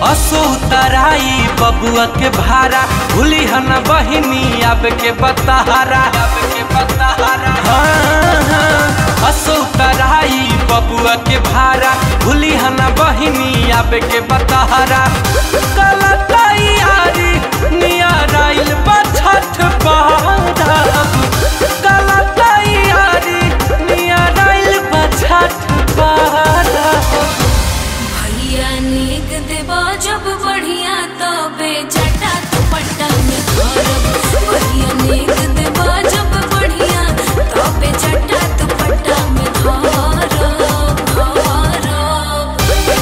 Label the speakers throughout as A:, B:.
A: असो तराई बबुआ के भारा भूली हन बहिनी अब के बताहारा अब के बताहारा हाँ, हाँ। असो तराई बबुआ के भारा भूली हन बहिनी अब के बताहारा कल तैयारी नियराइल बछठ पारब कल तैयारी नियराइल बछठ पारब
B: भैया नीक देबा जब बढ़िया तबे जटा दुपट्टा में धरब भैया नीक देबा जब बढ़िया तबे जटा दुपट्टा में धरब धरब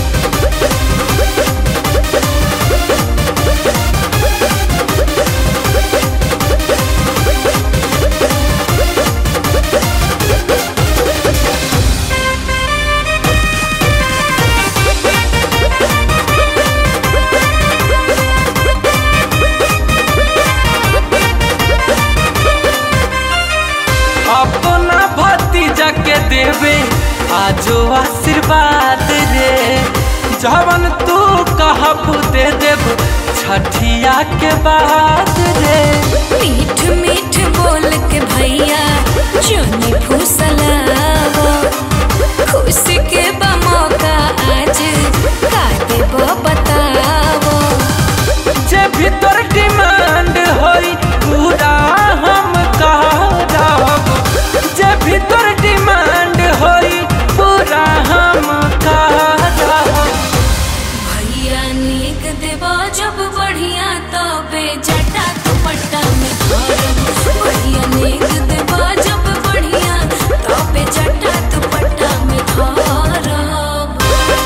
A: अपना भतीजा के देवे आजो आशीर्वाद रे जवन तू कहब दे देब छठिया के बाद रे
B: मीठ मीठ बोल के भैया जोनी फुसलावा खुशी के बा मौका आज का देबो बतावो
A: जे भीतर डिमांड होई पूरा हम कहब जे भीतर डिमांड होई पूरा हम कहब
B: भैया नीक देबा जब बढ़िया तबे जटा दुपट्टा में धरब भैया नीक देबा जब बढ़िया तबे जटा दुपट्टा में धरब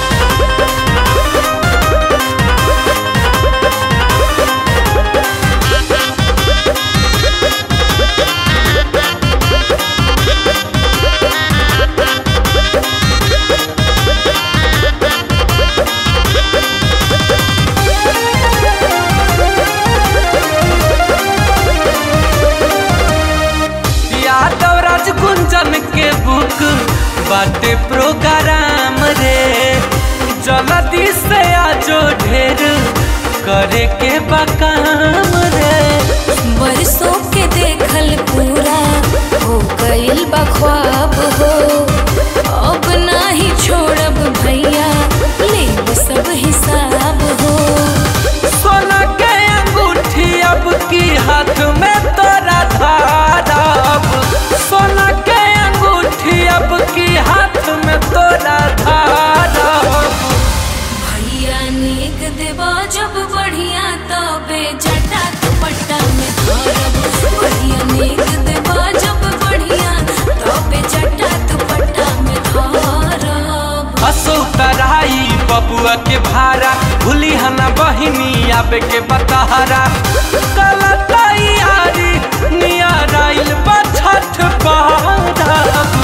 A: यादव राज गुंजन के बुक बाटे प्रोग्राम रे जल्दी से आजो ढेर करे के बकाम रे
B: बरसों के देखल पूरा हो गइल बा ख्वाब हो अब नाही छोड़ब भैया लेब सब हिसाब हो
A: सोना के अंगूठी अब की हाथ में तोरा धारब सोना के अंगूठी अब की हाथ में तोरा धारब
B: भैया नीक देबा जब बढ़िया तबे जटा दुपट्टा में धरब भैया नीक देबा जब बढ़िया तबे जटा दुपट्टा में धरब
A: असो तराई बबुआ के भारा भूली हना बहिनी आबे के बताहारा कल तैयारी नियराइल बछठ पारब